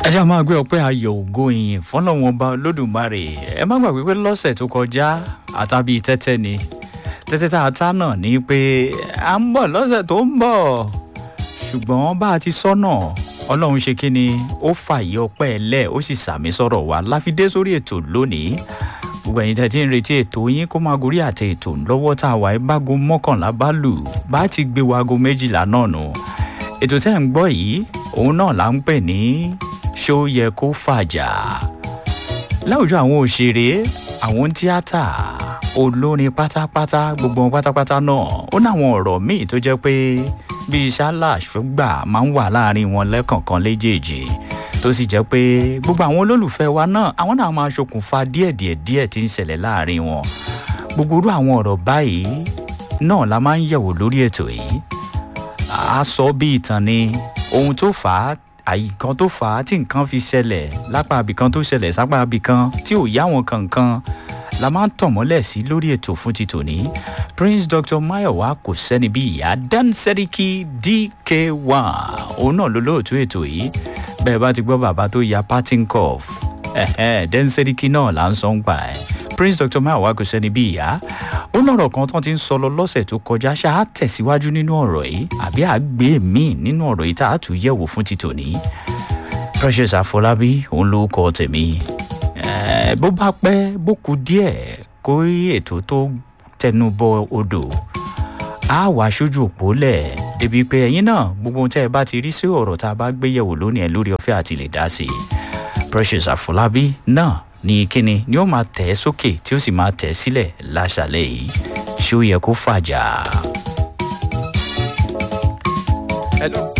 ẹ ṣáà máa gbé ọpẹ́ ayọ̀ ògo ìyìn fọ́lọ́wọ́n ọba olódùmarè ẹ má gbàgbé pé lọ́sẹ̀ tó kọjá àtàbí tẹ́tẹ́ ni tẹ́tẹ́ tá a tá náà ní pé à ń bọ̀ lọ́sẹ̀ tó ń bọ̀ ṣùgbọ́n bá a ti sọ́nà ọlọ́run ṣe kí ni ó fààyè ọpẹ́ ẹ lẹ̀ ó sì sàmì sọ̀rọ̀ wa láfidé sórí ètò lónìí gbogbo ẹ̀yin tẹ́ ti ń retí ètò yín kó máa gorí àtẹ ètò lọ́wọ́ tá a wà ẹ́ bágo mọ́kànlá bá lù bá ti gbé wago méjìlá náà nù ètò tẹ́ ń gbọ́ yìí òun náà là ń pè ní ṣó yẹ kó fàjà láwùjọ àwọn òṣèré àwọn tíátà olórin pátápátá gbogbo wọn pátápátá náà ó náwọn ọ̀rọ̀ míì tó jẹ́ pé bíi ṣálà ṣùgbà máa ń wà láàrin wọn lẹ́kọ̀ọ̀kan léjèèjì tó sì jẹ́ pé gbogbo àwọn olólùfẹ́ wa náà àwọn náà máa ṣokùnfà díẹ̀díẹ̀ díẹ̀ tí ń ṣẹlẹ̀ láàrin wọn gbogbo irú àwọn ọ̀rọ̀ báyìí náà la máa ń yẹ̀wò lórí ètò yìí a sọ bí ìtàn ni ohun tó fà á àyíkan tó fà á tí nǹkan fi ṣẹlẹ̀ lápá abìkan tó ṣẹlẹ̀ sápá abìkan tí ò yá wọn kankan la máa ń tàn mọ́lẹ̀ sí lórí ètò fún ti tòní prince dr mayowa kò sẹ́ni bí ìyá dan sẹ́ríkì dk1 òun náà ló lóòtú ètò yìí bẹ́ẹ̀ bá ti gbọ́ bàbá tó ya parting cough dan sẹ́ríkì náà là ń sọ ń pa ẹ̀ prince dr mayowa kò sẹ́ni bí ìyá ó lọ́rọ̀ kan tán ti ń sọ lọ lọ́sẹ̀ tó kọjá ṣá á tẹ̀síwájú nínú ọ̀rọ̀ yìí àbí àgbé míì nínú ọ̀rọ̀ yìí tá a tún yẹ̀wò fún ti tòní precious àfọlábí òun ló kọ tèmi bó bá pẹ́ bó ku díẹ̀ kó ètò tó tẹnu bọ odò á wà sójú òpó lẹ̀ débi pé ẹ̀yin náà gbogbo ohun tẹ́ ẹ bá ti rí sí ọ̀rọ̀ tá a bá gbé yẹ̀wò lónìí ẹ̀ lórí ọ̀fẹ́ àti lè dá sí i precious àfọlábí náà ní kíni ni ó máa tẹ̀ ẹ́ sókè tí ó sì máa tẹ̀ ẹ́ sílẹ̀ láṣàlẹ̀ yìí ṣé ó yẹ kó fàjà. hello.